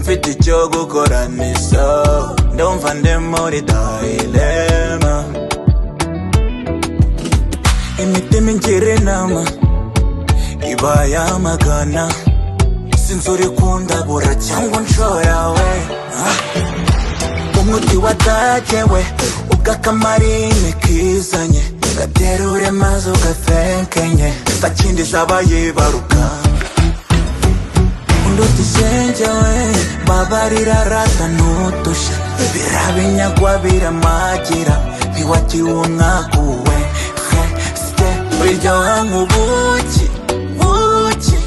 mfite icyo gukoranisa ndumva ndi muri dayilema imitima ingira inama iba yamagana sinzi uri kundabura cyangwa unshora we Ah. umuti watagewe ubwo akamarine kizanye gaterure maze ugafenkenye ntakindi zaba yibaruka udutisenge we baba rirarata n'udushya birabinyagwa biramagira ntiwagiwe umwaka uwe he site biryoha nk'ubuki buki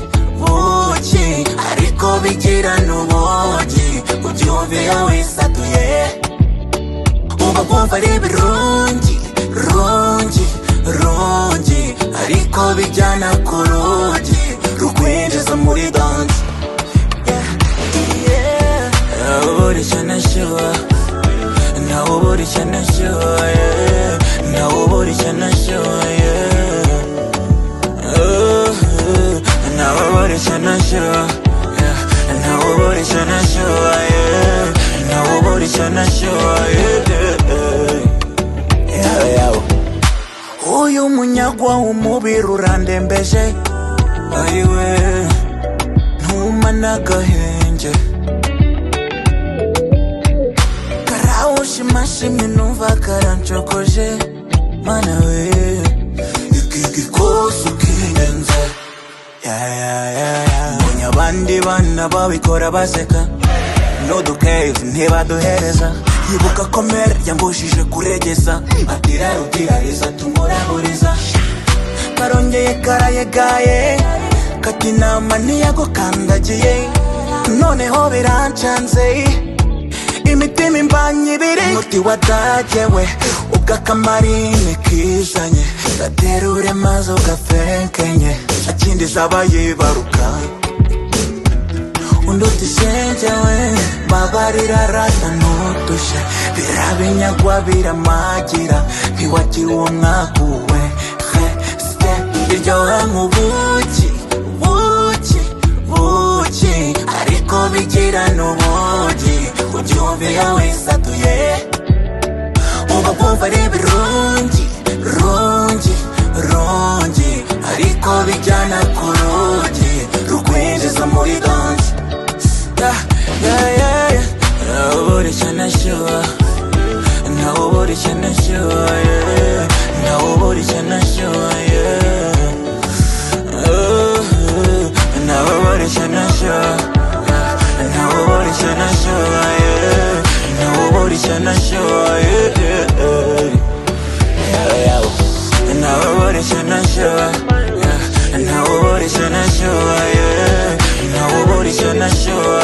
buki ariko bigira n'ubugi ubyumviye wisatuye uba bumva ari ibirungi rungi rungi ariko bijyana ku rugi rukwinjiza muri danse Nawoburishya nashyuha Nawoburishya nashyuha Nawoburishya nashyuha Nawoburishya nashyuha Nawoburishya nashyuha Nawoburishya nashyuha Uyu munyagwa w'umubiri urandembeje Ayiwe ntuma n'agahenge karawushimashimwe numva karancokoje mana we iki gikoze ukirenze mbonye abandi bana babikora baseka n'udukeve ntibaduhereza yibuka ko mere yambujije kuregeza atira rudirariza tumuraburiza karongeye karayegaye kati inama ntiyagukandagiye noneho birancanze imitima imbanye ibiri umuti watagewe ubwo akamarine kizanye gaterure maze ugafenkenye nta kindi zaba yibaruka undi utisenge we baba rirarata n'udushya birabinyagwa biramagira ntiwagira uwo mwaka uwe he site iryoha nk'ubuki buki buki ariko bigira n'ubugi ubyumviye wisatuye uba bumva ari ibirungi rungi rungi ariko bijyana ku rugi rukwinjiza muri danse nawuburishya nashyuha nawuburishya nashyuha nawuburishya nashyuha nawuburishya nashyuha nawuburishya nashyuha nawuburishya nashyuha nawuburishya nashyuha nawuburishya nashyuha nawuburishya nashyuha